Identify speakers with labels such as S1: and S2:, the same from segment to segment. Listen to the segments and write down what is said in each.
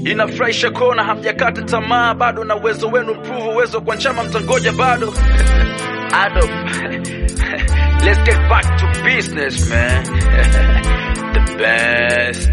S1: inafurahisha kuona hamjakata tamaa bado na uwezo wenu mprove uwezo kwa nchama mtangoja bado Adam, let's get back to business man the best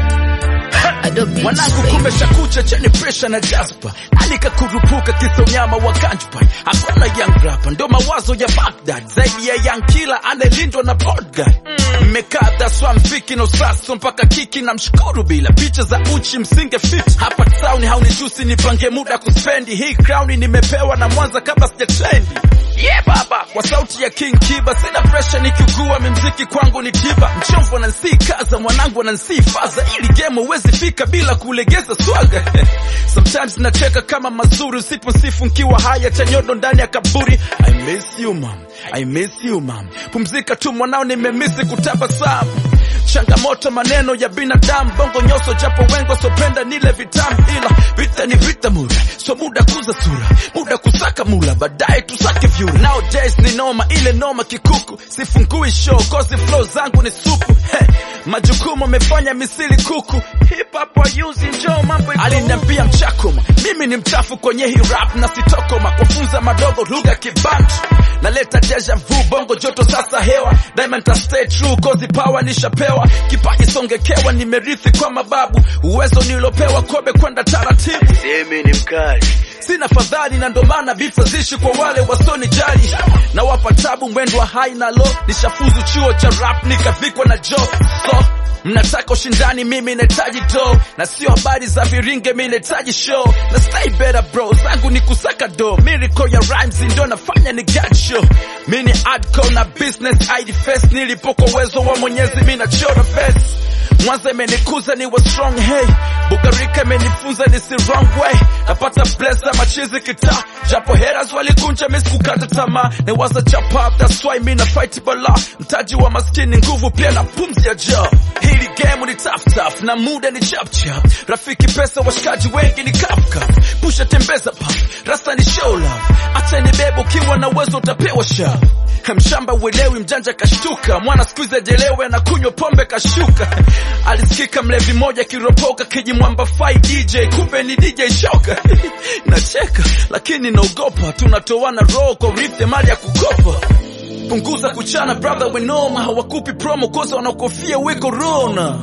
S2: Adobe
S3: mwanangu kumbe shakucha chenye presha na jaspa alikakurupuka kisonyama wa kanjpa hakuna young rapper ndo mawazo ya Baghdad zaidi ya young killer anayelindwa na bodyguard mmekaa daswa mfiki no saso mpaka kiki na mshukuru bila picha za uchi msinge fit hapa town haunijusi nipange muda kuspendi hii crown nimepewa na mwanza kabla sijatrendi Yeah baba, kwa sauti ya King Kiba sina pressure nikiugua, mimziki kwangu ni tiba. Mchovu anansii kaza, mwanangu anansii faza, ili game huwezi fika bila kulegeza swaga. Sometimes nacheka kama mazuri, usiposifu nkiwa haya chanyodo ndani ya kaburi. I miss you mom, I miss you mom. Pumzika tu mwanao, nimemisi kutabasamu changamoto maneno ya binadamu bongo nyoso japo wengo sopenda nile vitamu ila vita ni vita mura so muda kuza sura muda kusaka mula baadaye tusake vyura nowadays ni noma ile noma kikuku sifungui show kozi flow zangu ni supu hey, majukumu amefanya misili kuku hip hop wayuzi njoo mambo iko aliniambia mchakoma mimi ni mchafu kwenye hii rap na sitokoma kufunza madogo lugha kibantu naleta deja vu bongo joto sasa hewa diamond ta stay true kozi power nishapewa kipaji songekewa nimerithi kwa mababu uwezo nilopewa kobe kwenda taratibu
S1: semi ni mkali
S3: sina fadhali na ndo maana vifo zishi kwa wale wasonijali na wapa tabu mwendo wa hai na lo nishafuzu chuo cha rap nikavikwa na jo so mnataka ushindani mimi nahitaji do na sio habari za viringe mi nahitaji show na stay better bro zangu ni kusaka do miracle ya rhymes ndo nafanya ni get show mi ni adco na business id fest nilipoko uwezo wa mwenyezi mi nachora best Mwanza imenikuza ni wa strong hey Bugarika imenifunza ni si wrong way Napata blessa machizi kita Japo haters walikunja misi kukata tamaa Ne waza chapa that's why mi na fight bala Mtaji wa maskini nguvu pia na pumzi ya jaw Hili game ni tough tough na muda ni chap chap Rafiki pesa washikaji wengi ni cup cup Pusha tembeza pop Rasta ni show love Acha ni bebo ukiwa na uwezo utapewa shove mshamba uelewi mjanja kashtuka mwana skuizi ajelewe na kunywa pombe kashuka alisikika mlevi moja kiropoka kijimwamba fai dj kumbe ni dj shoka nacheka lakini naogopa tunatoana roho kwa urithi mali ya kukopa punguza kuchana brother wenoma hawakupi promo koza wanaokofia we corona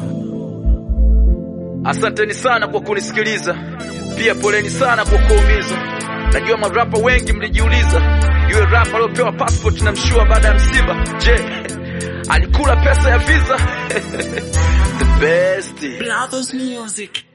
S1: asanteni sana kwa kunisikiliza pia poleni sana kwa kuumiza najua marapa wengi mlijiuliza yule rapa aliopewa passport na mshua baada ya msiba je alikula pesa ya visa the best
S2: Brothers Music.